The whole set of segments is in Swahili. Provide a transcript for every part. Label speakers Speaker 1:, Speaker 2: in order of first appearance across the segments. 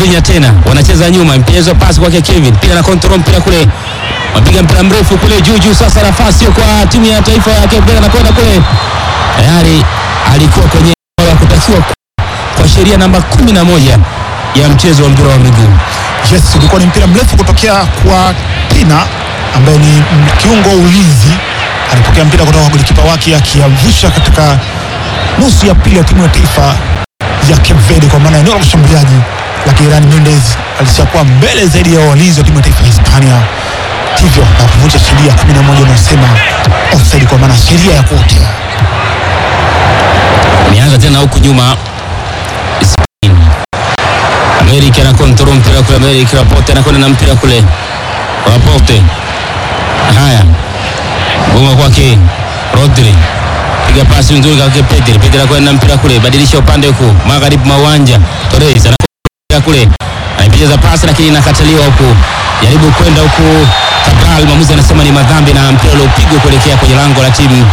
Speaker 1: Vozinha tena wanacheza nyuma, mchezo pasi kwake Kevin, pia na control mpira kule, wapiga mpira mrefu kule juu juu. Sasa nafasi kwa timu ya taifa ya Cape Verde, anakwenda kule, tayari alikuwa kwenye eneo la kutakiwa kwa sheria namba kumi na moja ya mchezo wa mpira wa miguu.
Speaker 2: Yes, ulikuwa ni mpira mrefu kutokea kwa Pina ambaye ni mm, kiungo wa ulinzi. Alipokea mpira kutoka kwa golikipa wake akiavusha katika nusu ya pili ya timu ya taifa ya Cape Verde, kwa maana eneo la ushambuliaji la Kiran Mendes alishakuwa mbele zaidi ya walinzi wa timu ya taifa ya Hispania, hivyo na kuvunja sheria 11 inayosema offside, kwa maana sheria ya kuotea.
Speaker 1: Ameanza tena huku nyuma Spain. Amerika na control mpira kule, Amerika Laporte anakwenda na mpira kule, Laporte haya goma kwake Rodri, piga pasi nzuri kwake Pedri, Pedri anakwenda na mpira kule, badilisha upande huku magharibi mwa uwanja, Torres anakwenda kule, anaipiga pasi lakini inakataliwa huku, jaribu kwenda huku Cabral, mwamuzi anasema ni madhambi na mpira uliopigwa kuelekea kwenye lango la timu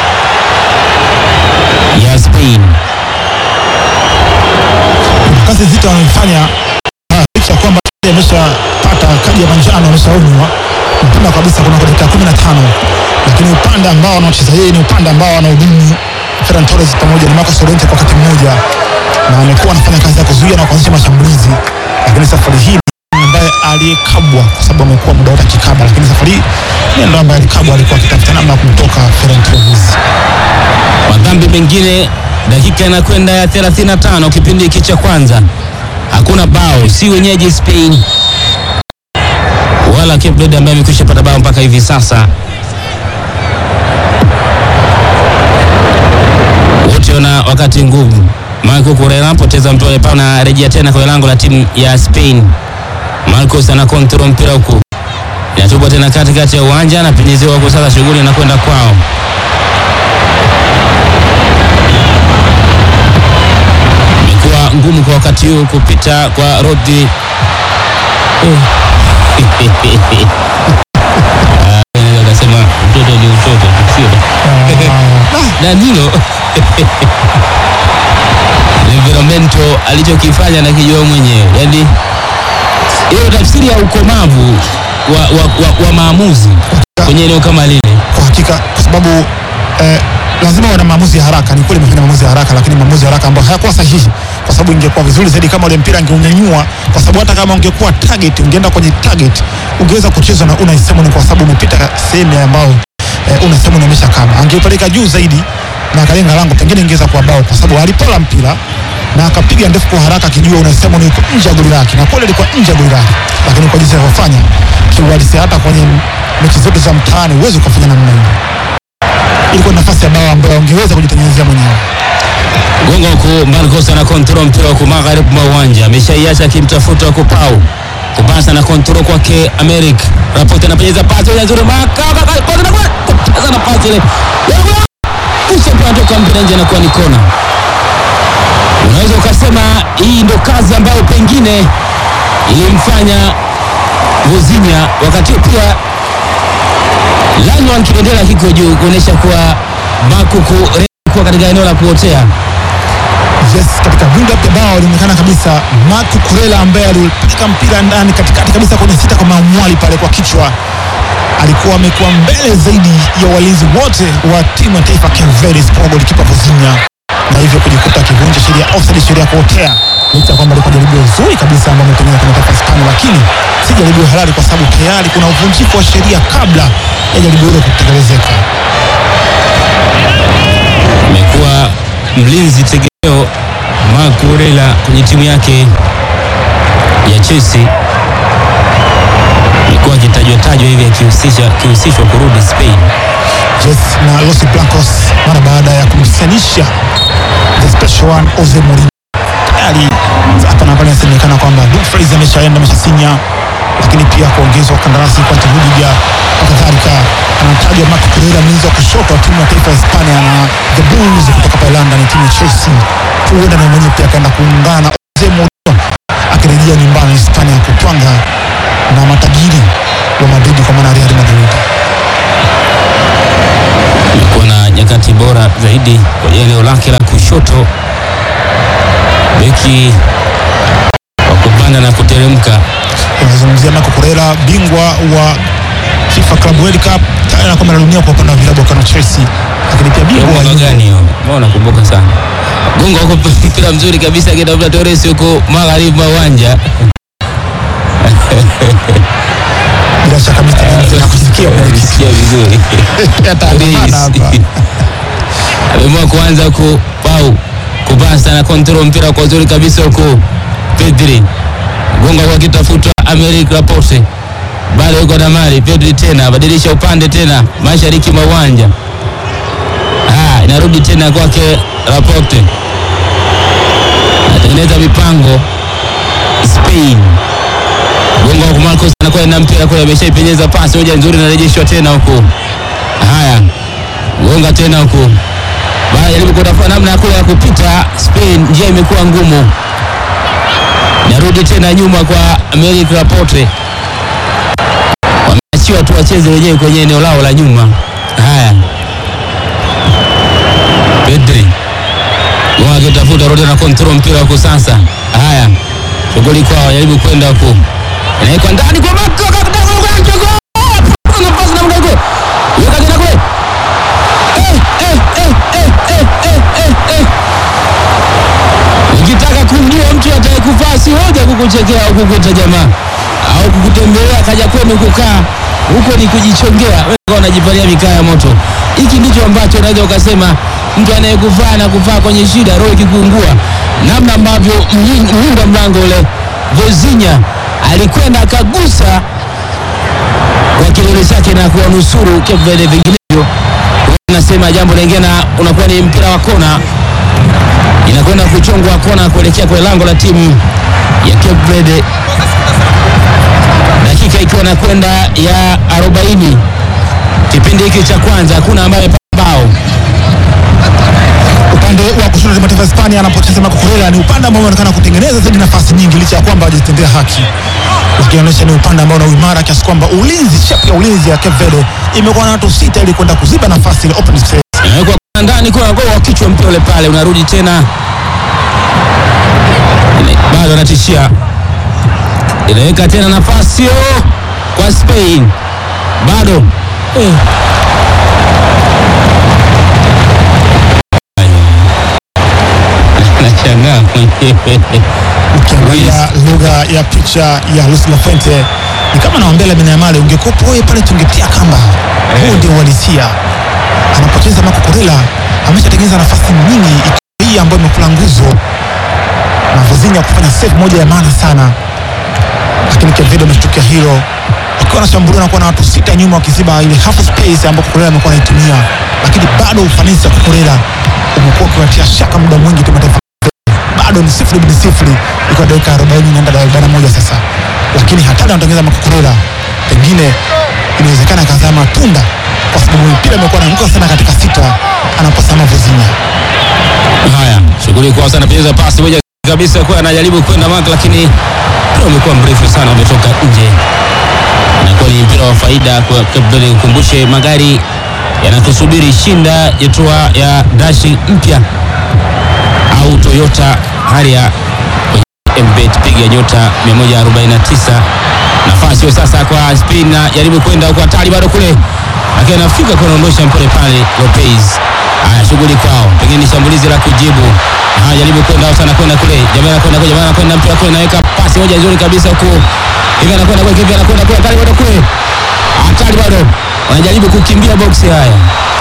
Speaker 1: ya Spain.
Speaker 2: kazi zito wanaifanya ah, licha ya kwamba ameshapata kadi ya manjano ameshaonywa mapema kabisa kuna dakika 15 lakini upande ambao wanaocheza yeye ni upande ambao wanahudumu Ferran Torres pamoja na Marcos Llorente kwa wakati mmoja, na amekuwa anafanya kazi ya kuzuia na kuanzisha mashambulizi, lakini safari hii ni ambaye aliyekabwa kwa sababu amekuwa muda wote akikaba, lakini safari hii ni ndo ambaye alikabwa, alikuwa akitafuta namna ya kumtoka Ferran Torres.
Speaker 1: Madhambi mengine, dakika inakwenda ya 35 kipindi hiki cha kwanza, hakuna bao, si wenyeji Spain wala Cape Verde ambaye amekwisha pata bao mpaka hivi sasa. Wote wana wakati ngumu. Marco Correa poteza mpira pale na rejea tena kwenye lango la timu ya Spain. Marcos ana control mpira huku, inatupwa tena katikati ya uwanja, anapenyezewa huku, sasa shughuli inakwenda kwao. imekuwa ngumu kwa wakati huu kupita kwa Rodri. Ah, naweza kasema mtoto ni utoto tu, sio Danilo Livramento alichokifanya na kijua mwenyewe, yaani hiyo tafsiri ya ukomavu wa, wa, wa, wa maamuzi kwenye eneo kama lile.
Speaker 2: kwa hakika kwa sababu eh, lazima wana maamuzi ya haraka. Ni kweli amefanya maamuzi ya haraka, lakini maamuzi ya haraka ambayo hayakuwa sahihi, kwa sababu ingekuwa vizuri zaidi kama ule mpira angeunyanyua, kwa sababu hata kama ungekuwa target, ungeenda kwenye target, ungeweza kucheza na Unai Simon, kwa sababu umepita sehemu ambayo eh, Unai Simon amesha kama, angeupeleka juu zaidi na akalenga lango, pengine ingeweza kuwa bao, kwa sababu alipola mpira na akapiga ndefu kwa haraka, akijua Unai Simon yuko nje ya goli lake, na kweli alikuwa nje ya goli lake, lakini kwa jinsi alivyofanya kiuhalisia, hata kwenye mechi zote za mtaani huwezi ukafanya namna hiyo ilikuwa ni nafasi ya bao ambayo ungeweza kujitengenezea mwenyewe.
Speaker 1: Gonga huku Marcos ana control mpira huku magharibi mwa uwanja, ameshaiacha akimtafuta huku Pau kupasa na control kwake Americ Rapote anapenyeza pasi ile nzuri maka kupasa na pasi ile kisha anatoka mpira nje, anakuwa ni kona. Unaweza ukasema hii ndo kazi ambayo pengine ilimfanya Vozinha wakati huo pia Lanwan kibendera kiko juu kuonyesha kuwa Bakuku kuwa katika eneo la kuotea.
Speaker 2: Yes, katika build up ya bao ilionekana kabisa Marco Kurela ambaye alipeleka mpira ndani katikati kabisa kwenye sita kwa Mamwali pale kwa kichwa, alikuwa amekuwa mbele zaidi ya walinzi wote wa timu ya taifa Cape Verde isipokuwa golikipa Vozinha, na hivyo kujikuta akivunja sheria ya offside, sheria ya kuotea, licha ya kwamba alikuwa jaribio zuri kabisa ambao ametengeneza kwenye taifa Hispania, lakini si jaribio halali kwa sababu tayari kuna uvunjifu wa sheria kabla ya jaribio hilo kutekelezeka.
Speaker 1: Amekuwa mlinzi tegemeo Marco Kurela kwenye timu yake ya Chelsea, amekuwa akitajwa tajwa hivi akihusisha akihusishwa kurudi Spain.
Speaker 2: Yes, na Los Blancos mara baada ya kumsanisha the special one Jose Mourinho. Tayari hapa na pale inasemekana kwamba Dumfries ameshaenda ameshasinya, lakini pia kuongezwa kandarasi kwa Rudiger na kadhalika. Anatajwa Marco Correa, mlinzi wa kushoto wa timu ya taifa ya Hispania na the Blues kutoka pale London, timu ya Chelsea. Huenda na mwenyewe pia akaenda kuungana na Jose Mourinho akirejea nyumbani Hispania kutwanga na matajiri wa Madrid kwa maana Real Madrid.
Speaker 1: amekuwa na nyakati bora zaidi kwenye eneo lake la kushoto. Beki wa kubali kupanda na kuteremka.
Speaker 2: Unazungumzia Marco Correa, bingwa wa FIFA Club World Cup, tayari na kombe la dunia kwa upande wa vilabu kama Chelsea, lakini pia bingwa wa
Speaker 1: Mwaka
Speaker 2: Euro.
Speaker 1: gani hiyo? Mbona nakumbuka sana. Gonga huko mpira mzuri kabisa akitafuta Torres huko magharibi mwa uwanja.
Speaker 2: bila shaka Mr. Dante nakusikia mwenyekiti.
Speaker 1: Sikia vizuri.
Speaker 2: Yataandamana hapa.
Speaker 1: Ameamua kuanza ku pau kupasa na control mpira kwa uzuri kabisa huko Pedri. Gonga kwa kitafutwa Americ Laporte. Bado yuko na mali Pedri tena badilisha upande tena mashariki mwa uwanja. Ah, inarudi tena kwake Laporte. Anatengeneza mipango Spain. Gonga kwa Marcos anakuwa na mpira kule ameshaipenyeza pasi moja nzuri inarejeshwa tena huko. Haya. Gonga tena huko. Baada jaribu kutafuta namna ya kule ya kupita Spain, njia imekuwa ngumu. Narudi tena nyuma kwa Americ Laporte. Wameachiwa tu wacheze wenyewe kwenye eneo lao la nyuma. Haya. Pedri. Wao akitafuta rudi na control mpira huko sasa. Haya. Shughuli kwao jaribu kwenda huko. Inaikwa ndani kwa Marco kakutaka kwa Marco. Kuna pasi na mdogo. Yuka tena kule. Eh, eh, eh, eh, eh, eh, eh, eh. Ukitaka kumjua mtu atakayekufaa si hoja kukuchekea au kukuita jamaa au kukutembelea kaja kwenu kukaa huko ni kujichongea. Wewe unajipalia mikaa ya moto. Hiki ndicho ambacho unaweza ukasema mtu anayekufaa na kufaa kwenye shida, roho ikikuungua, namna ambavyo mlin- mlinda mlango ule Vozinha alikwenda akagusa kwa kidole chake na kuwanusuru Cape Verde, vinginevyo nasema jambo lingine, na unakuwa ni mpira wa kona, inakwenda kuchongwa kona kuelekea kwenye lango la timu ya Cape Verde, dakika ikiwa na kwenda ya 40 kipindi hiki cha kwanza, hakuna ambaye amepata bao.
Speaker 2: Upande wa kushoto timu ya taifa ya Hispania anapocheza Marco Correa ni upande ambao unaonekana kutengeneza zaidi nafasi nyingi licha ya kwamba hajatendea haki, ukionyesha ni upande ambao una uimara kiasi kwamba ulinzi, shapu ya ulinzi ya Cape Verde imekuwa na watu sita ili kwenda kuziba nafasi ile open space.
Speaker 1: Inawekwa ndani, kuna goli wa kichwa, mpira ule pale unarudi tena, Ine- bado anatishia, inaweka tena nafasi hiyo kwa Spain, bado eh. Nashangaa mwenyewe
Speaker 2: Ukiangalia lugha ya picha ya Luis Lafuente ni kama naambia Lamine Yamal, ungekuwepo wewe pale tungetia kamba. Huu ndio uhalisia. Anapocheza Marco Correa ameshatengeneza nafasi nyingi, ikiwa hii ambayo imekula nguzo na Vozinha kufanya save moja ya maana sana, lakini Cape Verde ameshtukia hilo wakiwa wanashambulia na kuwa na watu sita nyuma wakiziba ile half space ambayo Correa amekuwa anaitumia, lakini bado ufanisi wa Correa umekuwa ukiwatia shaka muda mwingi timu ya taifa bado ni sifuri bin sifuri ikiwa dakika 40 inaenda dakika moja sasa, lakini hatari anatengeneza makukurela, pengine inawezekana akazaa matunda kwa sababu mpira imekuwa naanguka sana katika sita anaposama Vozinha.
Speaker 1: Haya, shughuli kwa sana, penyeza pasi moja kabisa, kwa anajaribu kwenda mark, lakini mpira umekuwa mrefu sana, umetoka nje. Inakuwa ni mpira wa faida kwa Cape Verde. Ukumbushe magari yanakusubiri, shinda yetua ya dashi mpya au Toyota Harrier kwenye mbet, piga nyota 149. Nafasi hiyo sasa kwa Spain, na jaribu kwenda kwa hatari, bado kule lakini anafika kuondosha mpole pale Lopez. Haya, shughuli kwao, pengine ni shambulizi la kujibu. Haya, jaribu kwenda au sana kwenda kule, jamaa anakwenda kule, jamaa anakwenda mpira kule, naweka pasi moja nzuri kabisa huko hivi, anakwenda kule, hivi anakwenda kule, hatari bado kule, hatari bado, wanajaribu kukimbia boksi. Haya,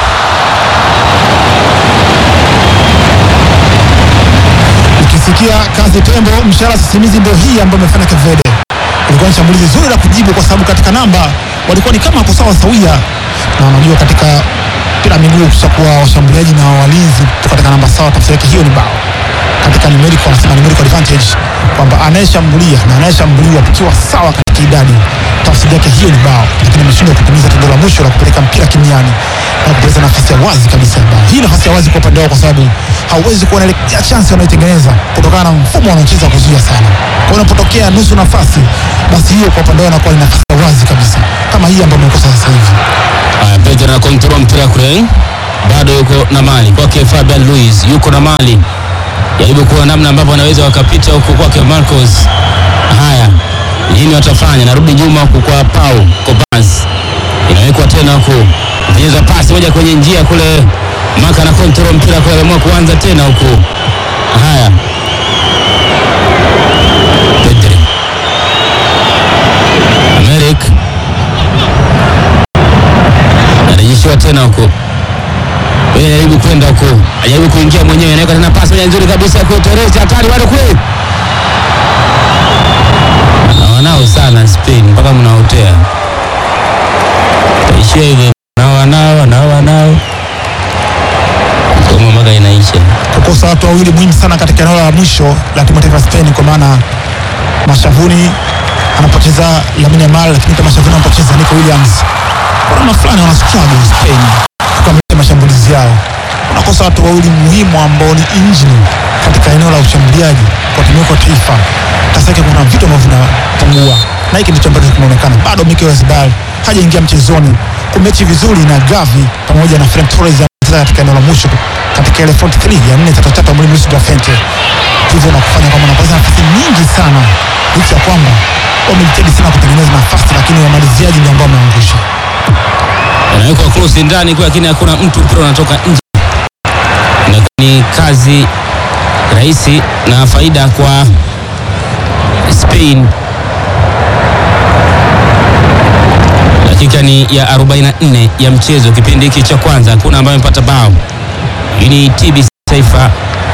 Speaker 2: Ukisikia kazi tembo, mshahara sisimizi, ndio hii ambayo imefanya Cape Verde. Ilikuwa ni shambulizi zuri la kujibu, kwa sababu katika namba walikuwa ni kama wako sawa sawia, na unajua katika mpira wa miguu kushakuwa washambuliaji na walinzi kutoka katika namba sawa, tafsiri yake hiyo ni bao. Katika numerical wanasema numerical advantage kwamba anayeshambulia na anayeshambuliwa tukiwa sawa katika idadi, tafsiri yake hiyo ni bao, lakini ameshindwa kutimiza tendo la mwisho la kupeleka mpira kimiani na kupeleka nafasi ya wazi kabisa ya bao. Hii nafasi ya wazi kwa upande wao, kwa sababu hauwezi kuona ile ya chance wanayotengeneza kutokana na mfumo wanaocheza kuzuia sana. Kwa hiyo unapotokea nusu nafasi, basi hiyo kwa upande wao inakuwa ni nafasi ya wazi kabisa, kama hii ambayo imekosa sasa hivi.
Speaker 1: haya, Pedro na control mpira kule, bado yuko na mali kwake Fabian Luiz, yuko na mali jaribu kuwa namna ambavyo wanaweza wakapita huko kwake Marcos Haya, nini watafanya? Narudi nyuma huku kwa Pau Kobaz, inawekwa tena huku, penyeza pasi moja kwenye njia kule, Maka na kontrol mpira kule, ameamua kuanza tena huku. Haya, Pedri Amerik anarejeshiwa tena huku, yeye anajaribu kwenda huku, ajaribu kuingia mwenyewe, anaweka tena pasi moja nzuri kabisa ya kutereza, hatari bado kule wanao sana Spain mpaka mnaotea taishia hivi nao wanao nao wanao somo mpaka inaisha.
Speaker 2: kukosa watu wawili muhimu sana katika eneo la mwisho la timu ya taifa ya Spain, kwa maana mashavuni anapoteza Lamine Yamal, lakini pia mashavuni anapoteza Nico Williams. Kwa namna fulani wana struggle Spain kukamilisha mashambulizi yao, unakosa watu wawili muhimu ambao ni injini katika eneo la ushambuliaji kwa timu yako ya taifa. Sasa yake kuna vitu ambavyo vinapungua, na hiki ndicho ambacho kinaonekana bado. Mikel Oyarzabal hajaingia mchezoni kumechi vizuri na Gavi pamoja na Ferran Torres anacheza katika eneo la mwisho katika ile front three ya 4-3-3 mwalimu Luis de la Fuente, hivyo na kufanya kwamba wanapata nafasi nyingi sana, licha ya kwamba wamejitahidi sana kutengeneza nafasi, lakini wamaliziaji ndio ambao wameangusha.
Speaker 1: Anawekwa cross ndani kwa, lakini hakuna mtu, mpira unatoka nje. Na ni kazi rahisi na faida kwa Spain. Dakika ni ya 44 ya mchezo, kipindi hiki cha kwanza, hakuna ambaye amepata bao. Hii ni TBC Taifa.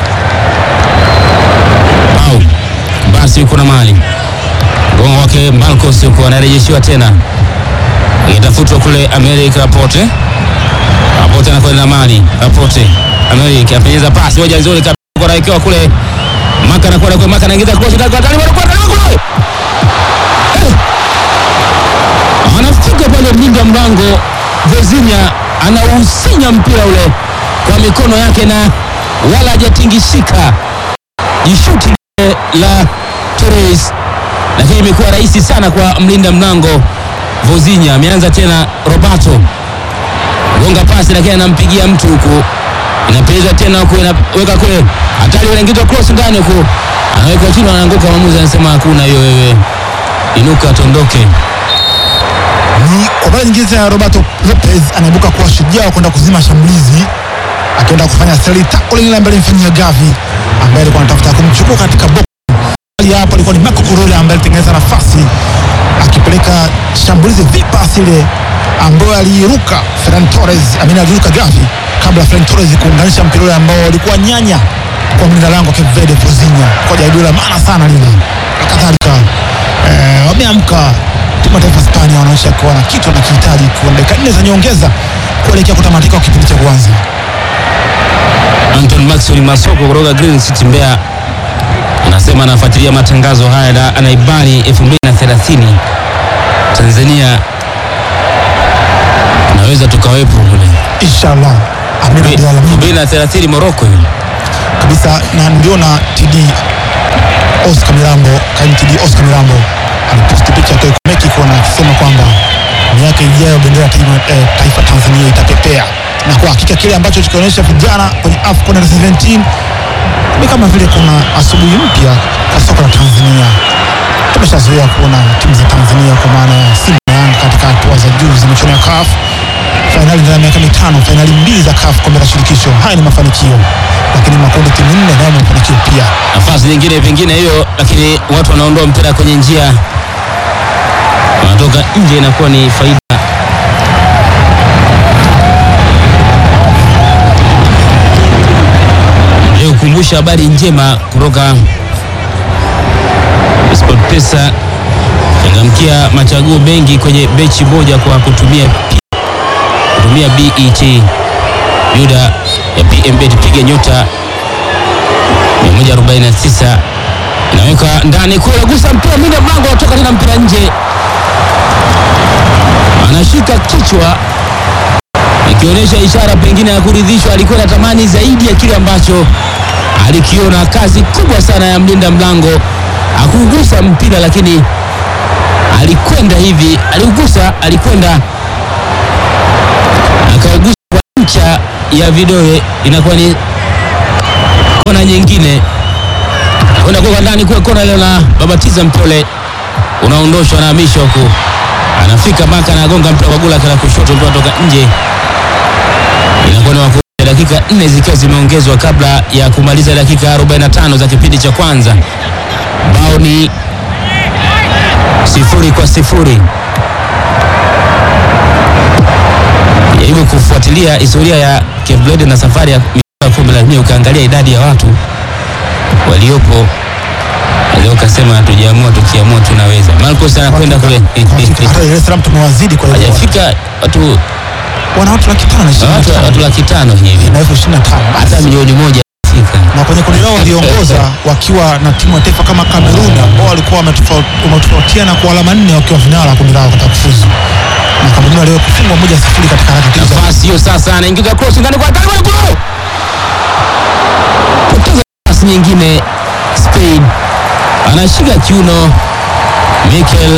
Speaker 1: Bao basi, yuko na mali gongo wake Marcos, yuko anarejeshiwa tena, itafutwa kule Amerika Rapote. Rapote anakwenda na mali Rapote, Amerika apenyeza pasi moja nzuri kabisa, anawekewa kule Maka anakwenda kule, Maka anaingiza cross ndani kwa ndani, bado kwa ndani kule anafika pale mlinda mlango Vozinha anausinya mpira ule kwa mikono yake na wala hajatingishika. Jishuti lile la Torres, lakini imekuwa rahisi sana kwa mlinda mlango Vozinha. Ameanza tena Roberto gonga pasi, lakini anampigia mtu huku, inapelezwa tena huku, inaweka kule, hatari, inaingizwa cross ndani huku, anaweka chini, anaanguka. Mwamuzi anasema hakuna hiyo, wewe inuka, tondoke.
Speaker 2: Ni kwa mara nyingine tena Roberto Lopez anaibuka kuwa shujaa wa kwenda kuzima shambulizi, akienda kufanya seli tako lile ambaye alimfanyia Gavi ambaye alikuwa anatafuta kumchukua katika box. Hali hapo alikuwa ni Marco Correa ambaye alitengeneza nafasi akipeleka shambulizi vipasi ile ambayo aliruka Ferran Torres, amini aliruka Gavi kabla Ferran Torres kuunganisha mpira ule ambao ulikuwa nyanya kwa mlinda lango Cape Verde Vozinha, kwa jaribio la maana sana lile. Kadhalika eh, wameamka timu ya taifa Hispania wanaonyesha kuwa na kitu wanakihitaji kwa dakika nne za nyongeza kuelekea kutamatika kwa kipindi cha kwanza.
Speaker 1: Anton Maxwell Masoko kutoka Green City Mbeya anasema anafuatilia matangazo haya na anaibani 2030 Tanzania naweza tukawepo kule
Speaker 2: Inshallah, Amina Abdalla Alamin
Speaker 1: 2030 Morocco hiyo.
Speaker 2: kabisa, na niliona TD Oscar Mirambo, kaimu TD Oscar Mirambo aliposti picha akiwa Mexico na akisema kwamba miaka ijayo bendera ya taifa, eh, taifa Tanzania itapepea, na kwa hakika kile ambacho tukionyesha vijana kwenye AFCON under 17 ni kama vile kuna asubuhi mpya kwa soka la Tanzania. Tumeshazoea kuona timu za Tanzania kwa maana ya Simba na Yanga katika hatua za juu za michuano ya CAF, fainali ndani ya miaka mitano, fainali mbili za CAF kombe la shirikisho. Haya ni mafanikio, lakini makundi timu nne nayo ni mafanikio pia.
Speaker 1: nafasi nyingine pengine hiyo, lakini watu wanaondoa mpira kwenye njia, wanatoka nje, inakuwa ni faida. Leo kukumbusha habari njema kutoka SportPesa, changamkia machaguo mengi kwenye bechi moja kwa kutumia P- kutumia BET yuda ya PMBet, piga nyota 149 inaweka ndani kule, gusa mpira mwinda mlango, atoka tena mpira nje, anashika kichwa ikionyesha ishara pengine ya kuridhishwa. Alikuwa anatamani zaidi ya kile ambacho alikiona. Kazi kubwa sana ya mlinda mlango, akugusa mpira lakini alikwenda hivi, aliugusa, alikwenda akaugusa kwa ncha ya vidole, inakuwa ni kona nyingine kwenda kwa ndani kwa kona ile na babatiza mpole unaondoshwa na hamisha huku anafika maka anagonga mpira kwa gula kana kushoto mpira toka nje inakuwa ni waku dakika nne zikiwa zimeongezwa kabla ya kumaliza dakika 45 za kipindi cha kwanza bao ni sifuri kwa sifuri jaribu kufuatilia historia ya Cape Verde na safari ya michuano ya kombe la dunia ukaangalia idadi ya watu waliopo leo ukasema hatujaamua tukiamua tunaweza Marcos anakwenda kule
Speaker 2: hata Dar es Salaam tumewazidi kwa hiyo
Speaker 1: hajafika watu
Speaker 2: wana watu laki tano na ishirini na
Speaker 1: watu,
Speaker 2: tano
Speaker 1: watu laki tano hivi
Speaker 2: na elfu ishirini na tano
Speaker 1: hata milioni moja fika
Speaker 2: na kwenye kundi lao waliongoza wakiwa na timu ya taifa kama Kameruni ambao walikuwa wametofau- wametofautiana kwa alama nne wakiwa vinara wa kundi lao katika kufuzu, na Kameruni walio kufungwa moja sifuri katika harakati hizo.
Speaker 1: nafasi hiyo sasa anaingiza cross ndani kwa hatari kule poteza nafasi nyingine Spain anashika kiuno Mikel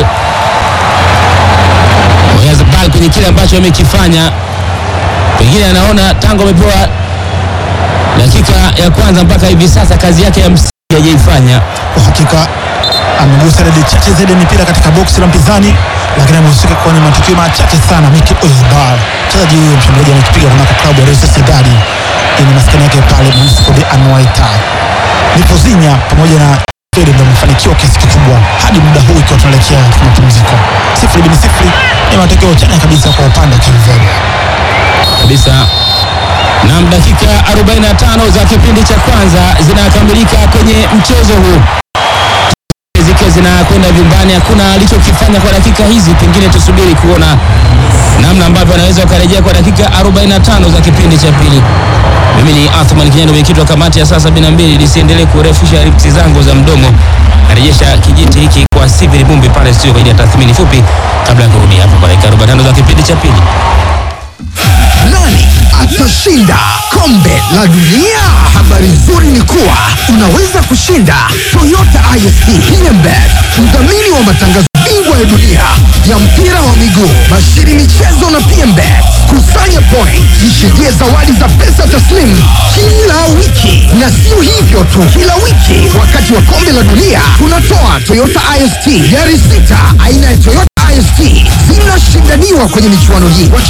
Speaker 1: Oyarzabal kwenye kile ambacho amekifanya pengine anaona tangu amepewa dakika ya kwanza mpaka hivi sasa kazi yake ya msingi hajaifanya
Speaker 2: Kwa hakika amegusa idadi chache zaidi ya mipira katika boksi la mpinzani, lakini amehusika kwenye matukio machache sana. Mikel Oyarzabal, mchezaji huyo mshambuliaji, amekipiga kunako klabu ya Real Sociedad yenye maskani yake pale Municipal de Anoeta. Nipozinya pamoja na Fede ndio amefanikiwa kiasi kikubwa hadi muda huu ikiwa tunaelekea katika mapumziko. Sifuri bin sifuri ni matokeo chanya kabisa kwa upande wa Cape Verde.
Speaker 1: kabisa na dakika 45 za kipindi cha kwanza zinakamilika kwenye mchezo huu zikiwa zinakwenda vyumbani hakuna alichokifanya kwa dakika hizi pengine tusubiri kuona namna ambavyo anaweza ukarejea kwa dakika 45 za kipindi cha pili mimi ni Athman Kinyando mwenyekiti wa kamati ya saa 72 lisiendelee kurefusha ripsi zangu za mdomo narejesha kijiti hiki kwa Sivili Bumbi pale studio kwa ajili ya tathmini fupi kabla ya kurudi hapa kwa dakika 45 za kipindi cha pili
Speaker 3: Nani atashinda kombe la dunia? Habari nzuri ni kuwa unaweza kushinda Toyota ISP Hyundai, mdhamini wa matangazo bingwa ya dunia ya mpira wa miguu, bashiri michezo na PMBet. Kusanya point, jishindie zawadi za pesa taslimu kila wiki, na sio hivyo tu, kila wiki wakati wa kombe la dunia tunatoa Toyota IST gari sita aina ya Toyota IST zinashindaniwa kwenye michuano hii.